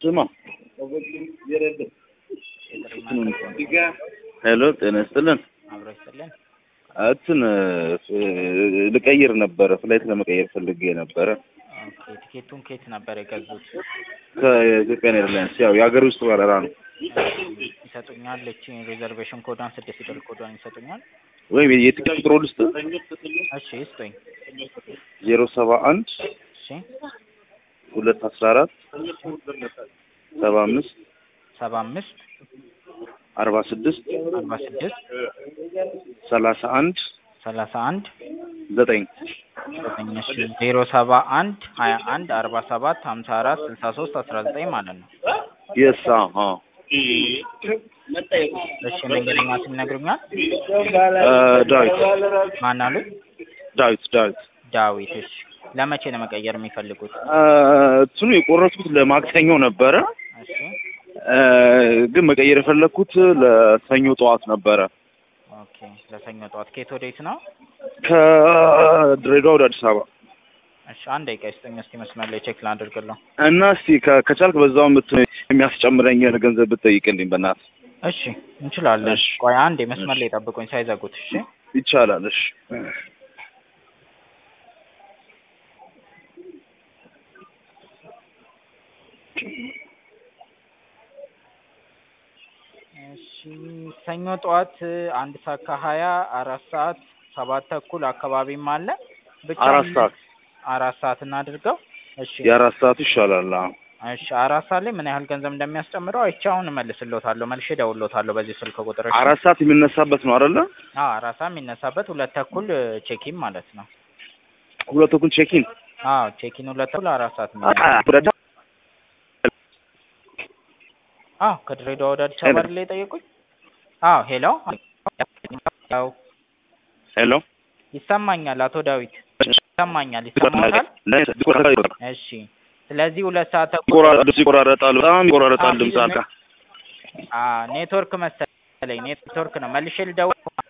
ስማ ሄሎ ጤና ይስጥልን አብሮ ይስጥልን። እንትን ልቀይር ነበረ ፍላይት ለመቀየር ፈልጌ ነበረ ኦኬ ቲኬቱን ከየት ነበር የገዙት? ከኢትዮጵያን ኤርላይንስ ያው የሀገር ውስጥ በረራ ነው ይሰጡኛል? እቺ ሪዘርቬሽን ኮዷን ስድስት ፊደል ኮዷን ይሰጡኛል? ወይም የትኬት ቁጥሮ ልስጥ እሺ ይስጡኝ። ዜሮ ሰባ አንድ እሺ ሁለት አስራ አራት ሰባ አምስት ሰባ አምስት አርባ ስድስት አርባ ስድስት ሰላሳ አንድ ሰላሳ አንድ ዘጠኝ ዘጠኝ እሺ ዜሮ ሰባ አንድ ሀያ አንድ አርባ ሰባት ሀምሳ አራት ስልሳ ሶስት አስራ ዘጠኝ ማለት ነው። የሳ እሺ መንገደኛ ስም ይነግሩኛል? ዳዊት ማን አሉኝ? ዳዊት ዳዊት ዳዊት። እሺ ለመቼ ነው መቀየር የሚፈልጉት? እንትኑ የቆረጥኩት ለማክሰኞ ነበረ እሺ እ ግን መቀየር የፈለግኩት ለሰኞ ጠዋት ነበረ ኦኬ ለሰኞ ጠዋት ከየት ወዴት ነው? ከድሬዳዋ ወደ አዲስ አበባ እሺ አንድ ደቂቃ ይስጠኝ እስኪ መስመር ላይ ቼክ ላድርግልዎ። እና እስቲ ከ- ከቻልክ በዛው ምት የሚያስጨምረኝ ገንዘብ ብትጠይቅልኝ በእናትህ እሺ እንችላለን። እሺ። ቆይ አንዴ መስመር ላይ ጠብቁኝ ሳይዘጉት። እሺ ይቻላል። እሺ እሺ ሰኞ ጠዋት አንድ ሰዓት ከሀያ አራት ሰዓት ሰባት ተኩል አካባቢም አለ። ብቻ አራት ሰዓት አራት ሰዓት እናድርገው። እሺ የአራት ሰዓቱ ይሻላል። አዎ እሺ አራት ሰዓት ላይ ምን ያህል ገንዘብ እንደሚያስጨምረው አይቼ አሁን እመልስልዎታለሁ። መልሼ እደውልልዎታለሁ በዚህ ስልክ ቁጥር። እሺ? አራት ሰዓት የሚነሳበት ነው አይደለ? አዎ አራት ሰዓት የሚነሳበት ሁለት ተኩል ቼኪን ማለት ነው። ሁለት ተኩል ቼኪን አዎ ቼኪን ሁለት ተኩል አራት ሰዓት የሚነሳ አዎ ከድሬዳዋ ወደ አዲስ አበባ አይደል የጠየቁኝ? አዎ ሄሎ ያው ሄሎ ይሰማኛል አቶ ዳዊት ይሰማኛል ይሰማታል እሺ ስለዚህ ሁለት ሰዓት ተኩል ይቆራረጣል ይቆራረጣል፣ በጣም ይቆራረጣል ድምፅ አንተ አ ኔትወርክ መሰለኝ ኔትወርክ ነው መልሼ ልደውል